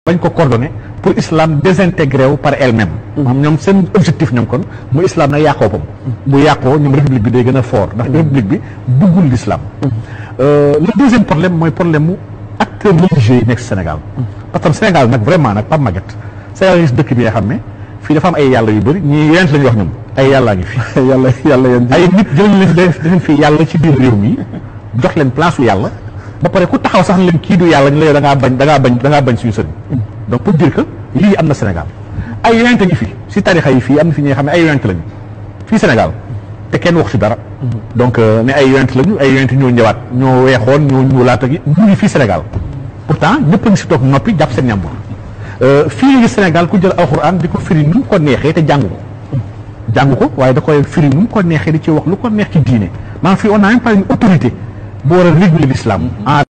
bañ ko coordonné pour islam désintégré wu par elle-même. maanaam ñoom seen objectif ñoom kon mu islam na yàqoo pam bu yàqoo ñoom république bi day gën a fort ndax république bi buggul l'islam. le deuxième problème mooy problème mu acteurs religieux yi nekk Sénégal. parce que Sénégal nag vraiment nag Pape Maguette Sénégal gis dëkk bi nga xam ne fii dafa am ay yàlla yu bëri ñii yent la ñuy wax ñoom ay yàllaa ngi fi. yàlla yàlla yéen ay nit jël leen def leen fi yàlla ci biir réew mi jox leen place su yàlla ba pare ku taxaw sax ne leen kii du yàlla ñu la yow da ngaa bañ da ngaa bañ da ngaa bañ suñu sëriñ donc pour dire que lii am na Sénégal ay yonent ngi fi si tarixa yi fii am na fi ñi nga xam ne ay yonent lañu fii Sénégal te kenn wax si dara donc ne ay yonent lañu ay yonent ñoo ñëwaat ñoo weexoon ñoo ñuulaat ak ñu ngi fii Sénégal pourtant ñëpp a ngi si toog noppi jàpp seen ñàmbur fii ngi Sénégal ku jël alxuraan di ko firi nu mu ko neexee te jàng ko jàng ko waaye da koy firi nu mu ko neexee di ci wax lu ko neex ci diine maanaam fii on a même pas une autorité bu war a réguler l'islam